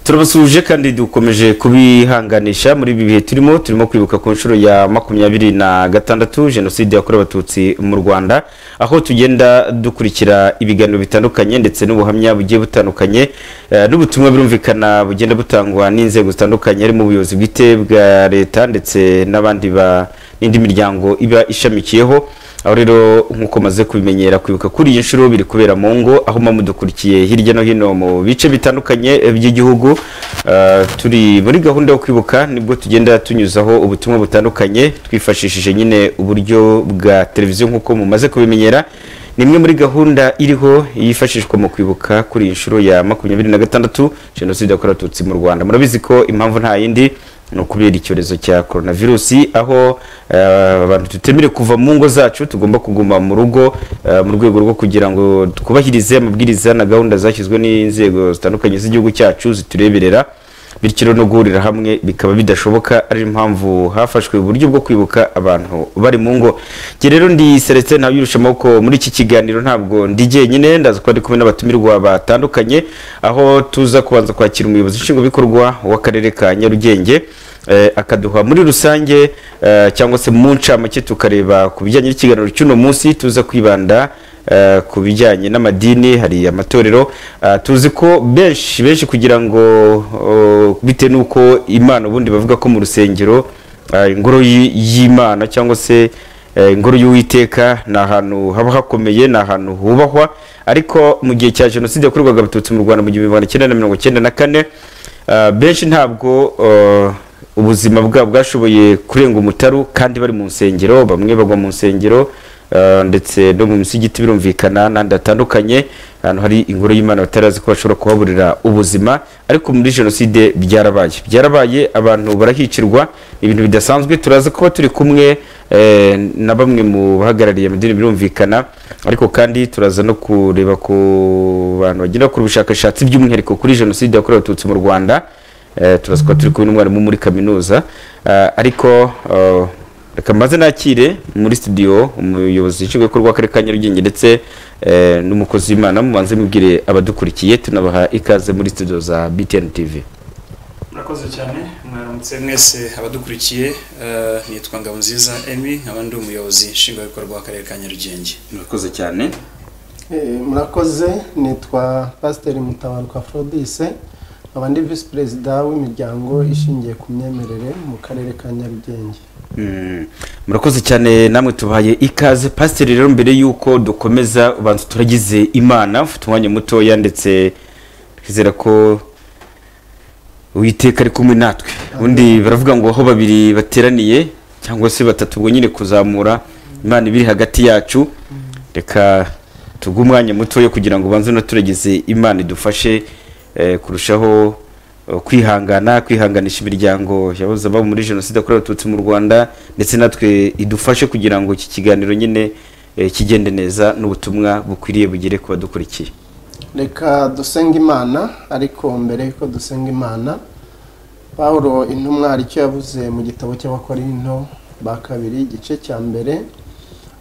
turabasuhuje kandi dukomeje kubihanganisha muri ibi bihe turimo turimo kwibuka ku nshuro ya makumyabiri na gatandatu jenoside yakorewe abatutsi mu rwanda aho tugenda dukurikira ibiganiro bitandukanye ndetse n'ubuhamya bugiye butandukanye eh, n'ubutumwa birumvikana bugenda butangwa n'inzego zitandukanye harimo ubuyobozi bwite bwa leta ndetse n'abandi ba- n'indi miryango iba ishamikiyeho aho rero nk'uko maze kubimenyera kwibuka kuri iyi nshuro biri kubera mu ngo aho mudukurikiye hirya no hino mu bice bitandukanye eh, by'igihugu Ah, turi muri gahunda yo kwibuka nibwo tugenda tunyuzaho ubutumwa butandukanye twifashishije nyine uburyo bwa televiziyo nk'uko mumaze kubimenyera ni imwe muri gahunda iriho yifashishwa mu kwibuka kuri iyi nshuro ya makumyabiri na gatandatu jenoside yakorewe abatutsi mu rwanda murabizi ko impamvu nta yindi ni ukubera icyorezo cya coronavirusi aho eh, abantu tutemere kuva mu ngo zacu tugomba kuguma mu rugo eh, mu rwego rwo kugira ngo twubahirize amabwiriza na gahunda zashyizwe n'inzego zitandukanye z'igihugu cyacu zitureberera bityo rero no guhurira hamwe bikaba bidashoboka ari impamvu hafashwe uburyo bwo kwibuka abantu bari mu ngo njye rero ndi seretse ntabirusha amaboko muri iki kiganiro ntabwo ndi jyenyine ndaza kuba ndi kumwe n'abatumirwa batandukanye aho tuza kubanza kwakira umuyobozi nshingwabikorwa w'akarere ka nyarugenge eh, akaduha muri rusange eh, cyangwa se mu ncamake tukareba ku bijyanye n'ikiganiro cy'uno munsi tuza kwibanda eh, ku bijyanye n'amadini hari amatorero ah, tuzi ko benshi benshi kugira ngo oh, bitewe n'uko imana ubundi bavuga ko mu rusengero ah, ingoro y'i- y'imana cyangwa se Eh, ingoro y'uwiteka ni ahantu haba hakomeye ni ahantu hubahwa ariko mu gihe cya jenoside yakorwaga abatutsi mu rwanda mu gihumbi magana cyenda na mirongo cyenda na kane ah, benshi ntabwo eh, ubuzima bwabo bwashoboye kurenga umutaru kandi bari mu nsengero bamwe bagwa mu nsengero eh, ndetse no mu misigiti birumvikana n'ahandi hatandukanye ahantu hari ingoro y'imana batarazi ko bashobora kuhaburira ubuzima ariko muri jenoside byarabaye byarabaye abantu barahicirwa ibintu bidasanzwe turaza kuba turi kumwe eh, na bamwe mu bahagarariye amadini birumvikana ariko kandi turaza no kureba ku bantu bagenda bakora ubushakashatsi by'umwihariko kuri jenoside yakorewe abatutsi mu rwanda Eh, turaza kuba turi kumwe n'umwarimu muri kaminuza Ah, ariko eh, reka mbaze nakire muri studio umuyobozi nshingwabikorwa w'akarere ka nyarugenge ndetse eh, n'umukozi w'imana mubanze mubwire abadukurikiye tunabaha ikaze muri studio za btn tv murakoze cyane mwaramutse mwese abadukurikiye eh, nitwa ngabonziza emi nkaba ndi umuyobozi nshingwabikorwa w'akarere ka nyarugenge murakoze cyane Eh, murakoze nitwa pasiteri mutabaruka afrodise nkaba ndi visi perezida w'imiryango ishingiye ku myemerere mu karere ka nyarugenge Mm, murakoze cyane namwe tubahaye ikaze pasiteri rero mbere y'uko dukomeza ubanza turagize imana ufite umwanya mutoya ndetse twizera ko uwiteka ari kumwe natwe ubundi baravuga ngo aho babiri bateraniye cyangwa se batatu ubwo nyine kuzamura imana ibiri hagati yacu reka tuguhe umwanya mutoya kugira ngo ubanze unaturagize imana idufashe eh, kurushaho eh, kwihangana kwihanganisha imiryango yabuze ababo muri jenoside yakorewe abatutsi mu rwanda ndetse natwe idufashe kugira ngo iki kiganiro nyine eh, kigende neza n'ubutumwa bukwiriye bugere ku badukurikiye reka dusenga imana ariko mbere yuko dusenga imana pawulo intumwa hari icyo yavuze mu gitabo cy'abakorinto ba kabiri igice cya mbere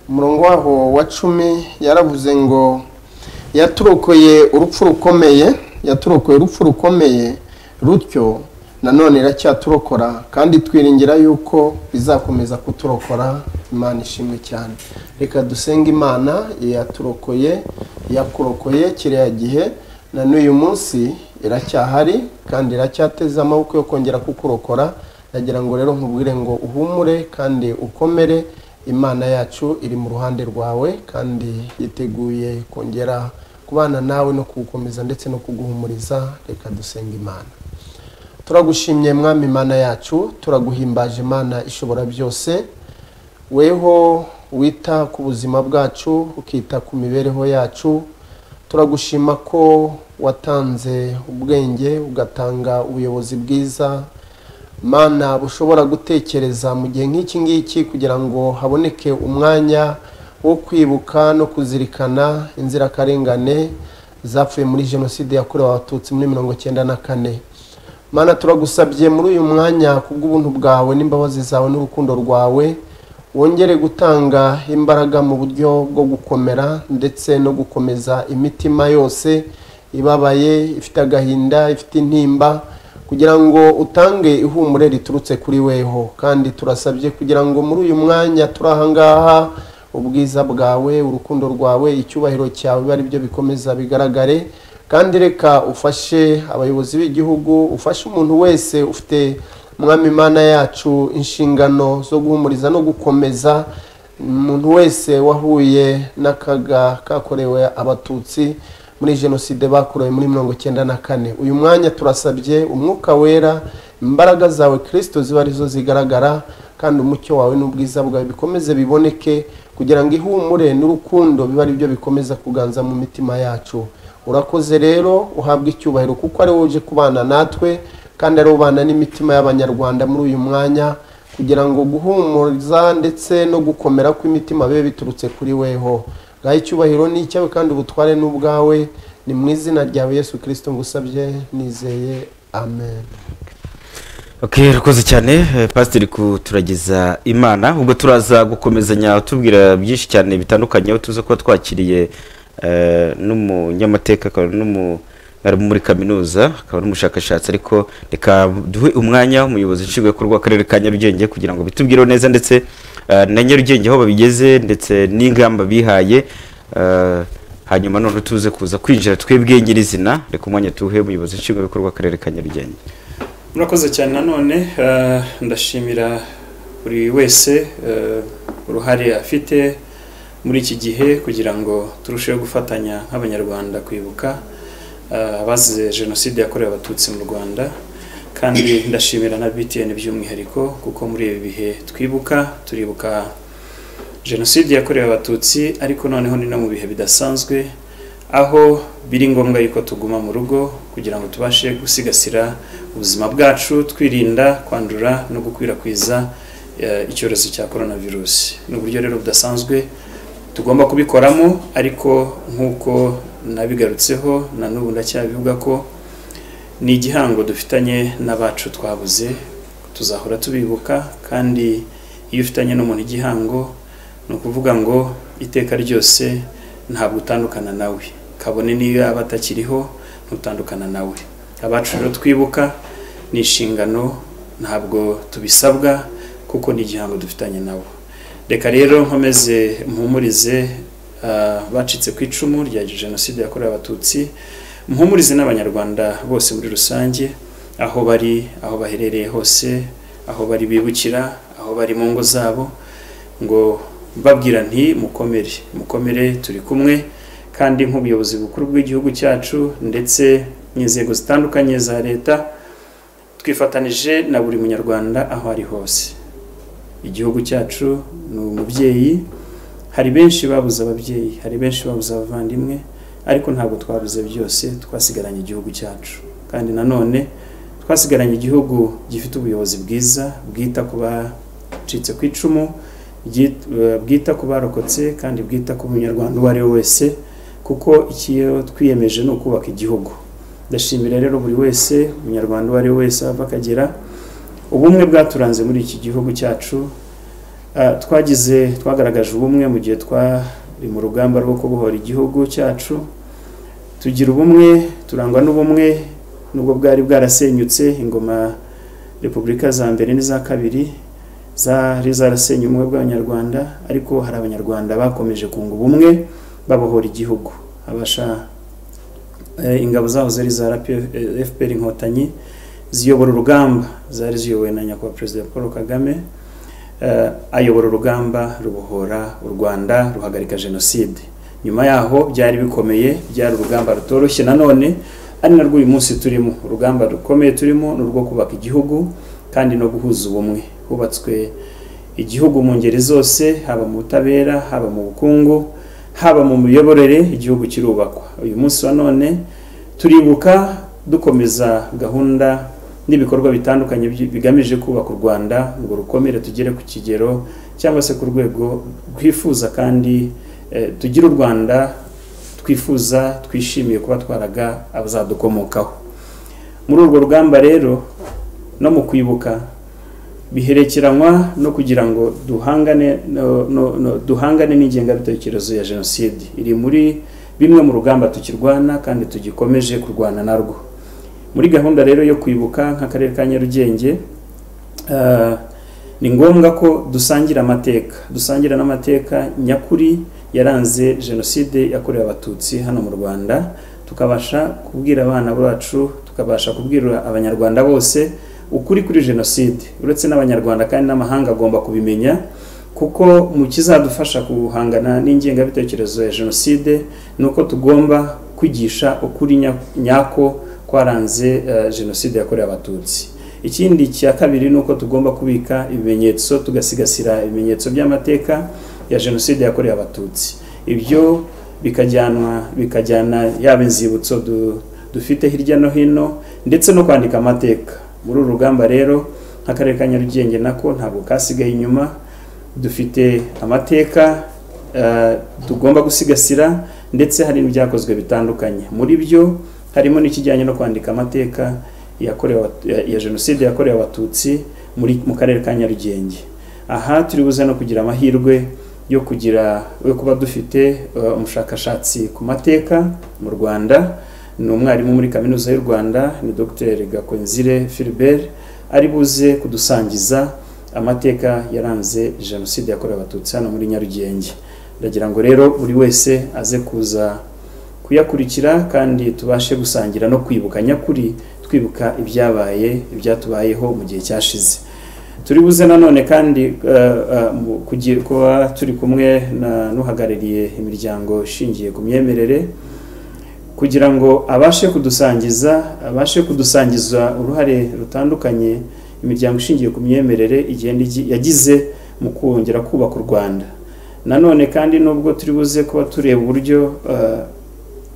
umurongo waho wa cumi yaravuze ngo yaturokoye urupfu rukomeye yaturokoye urupfu rukomeye rutyo nanone iracyaturokora kandi twiringira yuko izakomeza kuturokora imana ishimwe cyane reka dusenge imana yaturokoye yakurokoye kiriya gihe na n'uyu munsi iracyahari kandi iracyateze amaboko yo kongera kukurokora ndagira ngo rero nkubwire ngo uhumure kandi ukomere imana yacu iri mu ruhande rwawe kandi yiteguye kongera kubana nawe no kugukomeza ndetse no kuguhumuriza reka dusenga imana turagushimye mwami imana yacu turaguhimbaje imana ishobora byose weho wita ku buzima bwacu ukita ku mibereho yacu turagushima ko watanze ubwenge ugatanga ubuyobozi bwiza mana bushobora gutekereza mu gihe nk'iki ngiki kugira ngo haboneke umwanya wo kwibuka no kuzirikana inzirakarengane zapfuye muri jenoside yakorewe abatutsi muri mirongo cyenda na kane mana turagusabye muri uyu mwanya kubw'ubuntu bwawe n'imbabazi zawe n'urukundo rwawe wongere gutanga imbaraga mu buryo bwo gukomera ndetse no gukomeza imitima yose ibabaye ifite agahinda ifite intimba kugira ngo utange ihumure riturutse kuri weho kandi turasabye kugira ngo muri uyu mwanya turi aha ngaha ubwiza bwawe urukundo rwawe icyubahiro cyawe bibe ari byo bikomeza bigaragare kandi reka ufashe abayobozi b'igihugu ufashe umuntu wese ufite mwami imana yacu inshingano zo guhumuriza no gukomeza umuntu wese wahuye n'akaga kakorewe abatutsi muri jenoside bakorewe muri mirongo icyenda na kane uyu mwanya turasabye umwuka wera imbaraga zawe kirisito ziba arizo zigaragara kandi umucyo wawe n'ubwiza bwawe bikomeze biboneke kugira ngo ihumure n'urukundo bibe ari byo bikomeza kuganza mu mitima yacu urakoze rero uhabwa icyubahiro kuko ari wowe uje kubana natwe kandi ari ubana n'imitima y'abanyarwanda muri uyu mwanya kugira ngo guhumuriza ndetse no gukomera kw'imitima bibe biturutse kuri weho ngaho icyubahiro ni icyawe kandi ubutware ni ubwawe ni mu izina ryawe yesu kirisito ngusabye nizeye amen Okay, rakoze cyane eh, pasiteri kuturageza imana ubwo turaza gukomezanya tubwira byinshi cyane bitandukanye aho tuza kuba twakiriye eh, n'umunyamateka akaba n'umu- ari muri kaminuza akaba n'umushakashatsi ariko reka duhe umwanya umuyobozi nshingwabikorwa w'akarere ka nyarugenge kugira ngo bitubwireho neza ndetse eh, na nyarugenge aho babigeze ndetse n'ingamba bihaye eh, hanyuma none tuze kuza kwinjira twebwe nyirizina reka umwanya tuwuhe umuyobozi nshingwabikorwa w'akarere ka nyarugenge murakoze cyane nanone eh, ndashimira buri wese eh, uruhare afite muri iki gihe kugira ngo turusheho gufatanya nk'abanyarwanda kwibuka eh, abazize jenoside yakorewe abatutsi mu rwanda kandi ndashimira na btn by'umwihariko kuko muri ibi bihe twibuka turibuka jenoside yakorewe abatutsi ariko noneho ni no mu bihe bidasanzwe aho biri ngombwa yuko tuguma mu rugo kugira ngo tubashe gusigasira ubuzima bwacu twirinda kwandura no gukwirakwiza eh, icyorezo cya korona virusi ni uburyo rero budasanzwe tugomba kubikoramo ariko nk'uko nabigarutseho na n'ubu ndacyabivuga ko ni igihango dufitanye n'abacu twabuze tuzahora tubibuka kandi iyo ufitanye n'umuntu igihango ni ukuvuga ngo iteka ryose ntabwo utandukana nawe kabone niyo yaba atakiriho ntutandukana nawe abacu rero twibuka ni inshingano ntabwo tubisabwa kuko ni igihango dufitanye nabo reka rero nkomeze mpumurize ah, bacitse ku icumu rya jenoside yakorewe abatutsi mpumurize n'abanyarwanda bose muri rusange aho bari aho baherereye hose aho bari bibukira aho bari mu ngo zabo ngo mbabwira nti mukomere mukomere turi kumwe kandi nk'ubuyobozi bukuru bw'igihugu cyacu ndetse n'inzego zitandukanye za leta twifatanije na buri munyarwanda aho ari hose igihugu cyacu ni umubyeyi hari benshi babuze ababyeyi hari benshi babuze abavandimwe ariko ntabwo twabuze byose twasigaranye igihugu cyacu kandi nanone twasigaranye igihugu gifite ubuyobozi bwiza bwita ku bacitse ku icumu byi- bwita ku barokotse kandi bwita ku munyarwanda uwo ari we wese kuko ikiyo twiyemeje ni ukubaka igihugu ndashimira rero buri wese umunyarwanda uwo ari we wese ava akagera ubumwe bwaturanze muri iki gihugu cyacu Ah, twagize twagaragaje ubumwe mu gihe twari mu rugamba rwo kubohora igihugu cyacu tugira ubumwe turangwa n'ubumwe nubwo bwari bwarasenyutse ingoma repubulika za mbere n'iza kabiri zari zarasenye ubumwe bw'abanyarwanda ariko hari abanyarwanda bakomeje kunga ubumwe babohora igihugu abasha eh, ingabo zaho zari za RPF, eh, fpr inkotanyi ziyobora urugamba zari ziyobowe na nyakubahwa perezida paul kagame Eh, ayobora urugamba rubohora u rwanda ruhagarika jenoside nyuma yaho byari bikomeye byari urugamba rutoroshye nanone ari narwo uyu munsi turimo urugamba rukomeye turimo ni urwo kubaka igihugu kandi no guhuza ubumwe hubatswe igihugu mu ngeri zose haba mu butabera haba mu bukungu haba mu miyoborere igihugu kirubakwa uyu munsi wa none turibuka dukomeza gahunda n'ibikorwa bitandukanye byi- bigamije kubaka u rwanda ngo rukomere tugere ku kigero cyangwa se ku rwego rwifuza kandi eh, tugire u rwanda twifuza twishimiye kuba twaraga abazadukomokaho muri urwo rugamba rero no mu kwibuka biherekeranywa no kugira ngo duhangane no, no, no, duhangane n'ingengabitekerezo ya jenoside iri muri bimwe mu rugamba tukirwana kandi tugikomeje kurwana narwo muri gahunda rero yo kwibuka nk'akarere ka nyarugenge eh, ni ngombwa ko dusangira amateka dusangira n'amateka nyakuri yaranze jenoside yakorewe abatutsi hano mu rwanda tukabasha kubwira abana bacu tukabasha kubwira abanyarwanda bose ukuri kuri jenoside uretse n'abanyarwanda kandi n'amahanga agomba kubimenya kuko mu kizadufasha guhangana n'ingengabitekerezo ya jenoside ni uko tugomba kwigisha ukuri nya- nyako kwaranze eh, jenoside yakorewe abatutsi ikindi cya kabiri ni uko tugomba kubika ibimenyetso tugasigasira ibimenyetso by'amateka ya jenoside yakorewe abatutsi ibyo bikajyanwa bikajyana yaba inzibutso du- dufite hirya no hino ndetse no kwandika amateka muri uru rugamba rero nk'akarere ka nyarugenge nako ntabwo kasigaye inyuma dufite amateka eh, tugomba gusigasira ndetse hari n'ibyakozwe bitandukanye muri byo harimo n'ikijyanye no kwandika amateka yakorewe abat- ya- ya jenoside yakorewe abatutsi muri mu karere ka nyarugenge aha turi buze no kugira amahirwe yo kugira yo kuba dufite eh, umushakashatsi ku mateka mu rwanda ni umwarimu muri kaminuza y'u rwanda ni dr gakonzire philbert ari buze kudusangiza amateka yaranze jenoside yakorewe abatutsi hano muri nyarugenge ndagira ngo rero buri wese aze kuza kuyakurikira kandi tubashe gusangira no kwibuka nyakuri twibuka ibyabaye ibyatubayeho mu gihe cyashize turi buze nanone kandi eh, eh, mu- kugira- kuba turi kumwe na- n'uhagarariye imiryango ishingiye ku myemerere kugira ngo abashe kudusangiza abashe kudusangiza uruhare rutandukanye imiryango ishingiye ku myemerere igenda igi- yagize mu kongera kubaka u rwanda nanone kandi nubwo turi buze kuba tureba uburyo eh,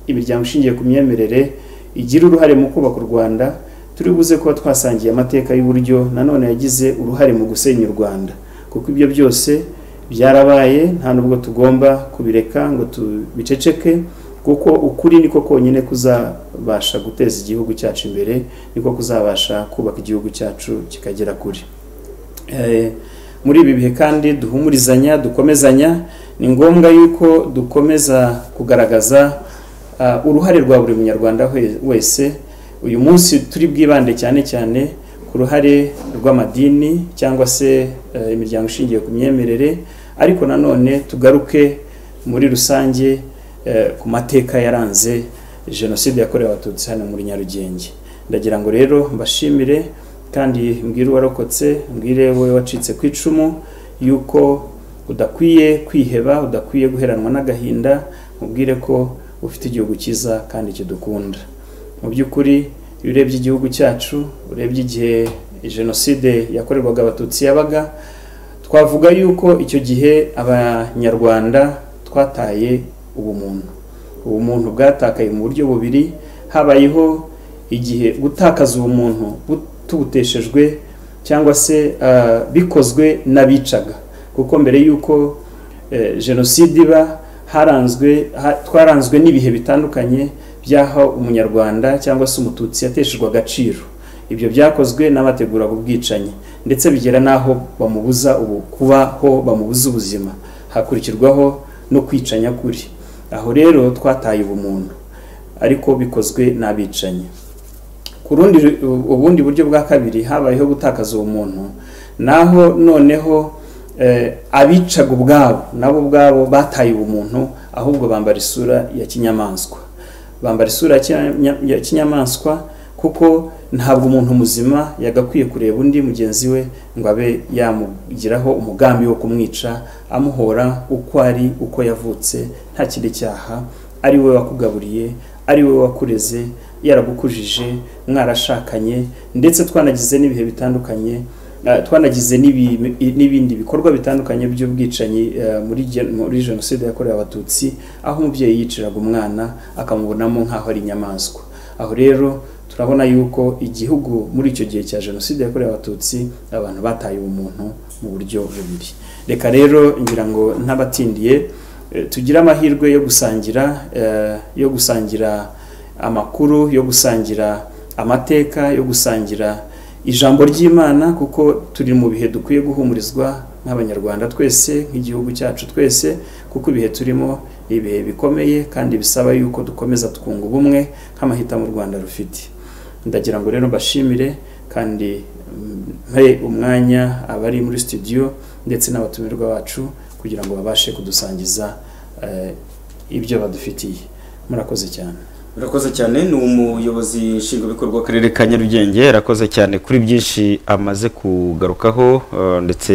imiryango ishingiye ku myemerere igira uruhare mu kubaka u rwanda turi buze kuba twasangiye amateka y'uburyo nanone yagize uruhare mu gusenya u rwanda kuko ibyo byose byarabaye nta nubwo tugomba kubireka ngo tubiceceke kuko ukuri niko konyine kuzabasha guteza igihugu cyacu imbere niko kuzabasha kubaka igihugu cyacu kikagera kure Eh, muri ibi bihe kandi duhumurizanya dukomezanya ni ngombwa yuko dukomeza kugaragaza ah, uruhare rwa buri munyarwanda we- wese uyu munsi turi bwibande cyane cyane ku ruhare rw'amadini cyangwa se eh, imiryango ishingiye ku myemerere ariko nanone tugaruke muri rusange eh, ku mateka yaranze jenoside yakorewe abatutsi hano muri nyarugenge ndagira ngo rero mbashimire kandi mbwire uwarokotse mbwire wowe wacitse ku icumu yuko udakwiye kwiheba udakwiye guheranwa n'agahinda mubwire ko ufite igihugu cyiza kandi kidukunda mu by'ukuri iyo urebye igihugu cyacu urebye igihe jenoside yakorerwaga abatutsi yabaga twavuga yuko icyo gihe abanyarwanda twataye ubumuntu ubumuntu bwatakaye mu buryo bubiri habayeho igihe gutakaza ubumuntu bu- tubuteshejwe cyangwa se ah, bikozwe n'abicaga kuko mbere y'uko eh, jenoside iba haranzwe ha- twaranzwe n'ibihe bitandukanye by'aho umunyarwanda cyangwa se umututsi yateshejwe agaciro ibyo byakozwe n'abateguraga ubwicanyi ndetse bigera n'aho bamubuza ubu kubaho bamubuza ubuzima hakurikirwaho no kwica nyakuri aho rero twataye ubumuntu ariko bikozwe n'abicanyi ku rundi ubundi buryo bwa kabiri habayeho gutakaza uwo muntu naho noneho eh, abicaga ubwabo nabo ubwabo bataye ubumuntu ahubwo bambara isura ya kinyamaswa bambara isura ya kinya- ya kinyamaswa kuko ntabwo umuntu muzima yagakwiye kureba undi mugenzi we ngo abe yamugiraho umugambi wo kumwica amuhora uko ari uko yavutse nta kindi cyaha ari we wakugaburiye ari we wakureze yaragukujije mwarashakanye ndetse twanagize n'ibihe bitandukanye eh, twanagize n'ibi- n'ibindi bikorwa bitandukanye by'ubwicanyi eh, muri gen- muri jenoside yakorewe abatutsi aho umubyeyi yiciraga umwana akamubonamo nk'aho ari inyamaswa aho rero turabona yuko igihugu muri icyo gihe cya jenoside yakorewe abatutsi abantu bataye ubumuntu mu buryo bubiri reka rero ngira ngo ntabatindiye eh, tugire amahirwe yo gusangira eh, yo gusangira amakuru yo gusangira amateka yo gusangira ijambo ry'imana kuko turi mu bihe dukwiye guhumurizwa nk'abanyarwanda twese nk'igihugu cyacu twese kuko ibihe turimo ibihe bikomeye kandi bisaba yuko dukomeza twunga ubumwe nk'amahitamo u rwanda rufite ndagira ngo rero mbashimire kandi mpe umwanya abari muri studio ndetse n'abatumirwa bacu kugira ngo babashe kudusangiza eh, ibyo badufitiye murakoze cyane urakoze cyane ni umuyobozi nshingwabikorwa w'akarere ka nyarugenge arakoze cyane kuri byinshi amaze kugarukaho eh, ndetse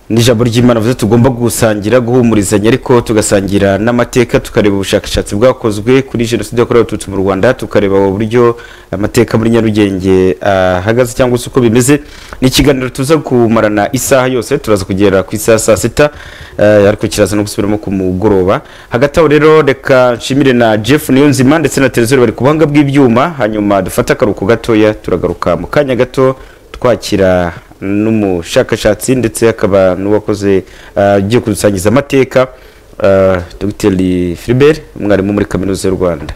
n'ijambo ry'imana avuze tugomba gusangira guhumurizanya ariko tugasangira n'amateka tukareba ubushakashatsi bwakozwe kuri jenoside yakorewe abatutsi mu rwanda tukareba uburyo amateka muri nyarugenge ahagaze cyangwa se uko bimeze ni ikiganiro tuza kumarana isaha yose turaza kugera ku isaha saa sita eh, ariko kiraza no gusubiramo ku mugoroba hagati aho rero reka nshimire na jeff niyonzima ndetse na televiziyo bari ku buhanga bw'ibyuma hanyuma dufate akaruhuko gatoya turagaruka mu kanya gato twakira n'umushakashatsi ndetse akaba n'uwakoze ah, ugiye kudusangiza amateka ah, dr filibert umwarimu muri kaminuza y'u rwanda